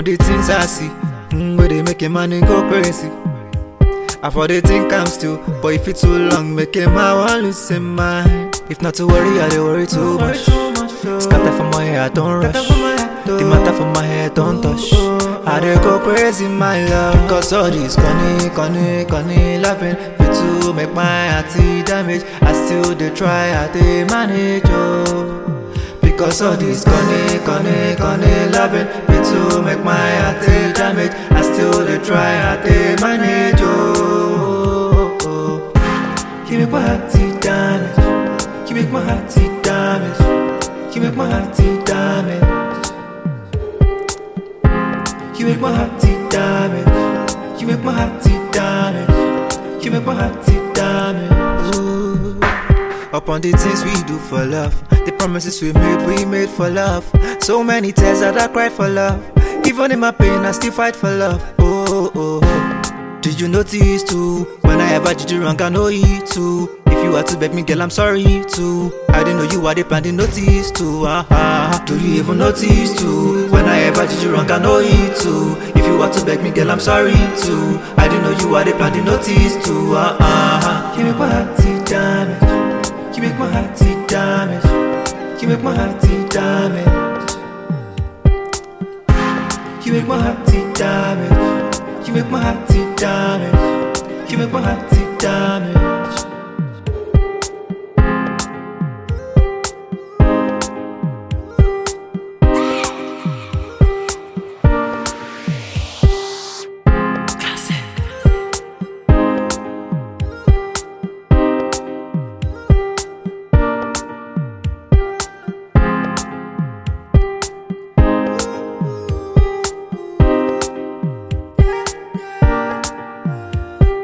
the things I see, mm, where they make a man go crazy. I for the think I'm still, but if it's too long, make a man want lose his mind. If not to worry, I dey worry too much. Scatter for my head, don't rush. The matter for my head, don't touch. I dey go crazy, my love. Cause all this conny, conny, conny laughing. Fit to make my heart see damage. I still dey try, I dey manage, oh. Because all this conny, conny, conny loving Fit to make my heart see damage. I still dey try, I dey manage, oh. oh. You make my heart see damage. You make my heart see damage. You make my heart see damage. You make my heart see damage. You make my heart see damage. You make my heart see damage. Ooh. Upon the things we do for love, the promises we made, we made for love. So many tears that I cry for love. Even in my pain, I still fight for love. Oh, oh, oh. Did you notice too? When I ever did you wrong, I know it too. If you had to beg me, girl, I'm sorry too. I didn't know you had a plan to notice too. Uh-huh. Do you even notice too? When I ever did you wrong, I know it too. If you had to beg me, girl, I'm sorry too. I didn't know you had a plan to notice too. Uh-huh. You make my heart see damage. You make my heart see damage. You make my heart see damage. You make my heart see damage. You make my heart see damage. You make my heart see damage.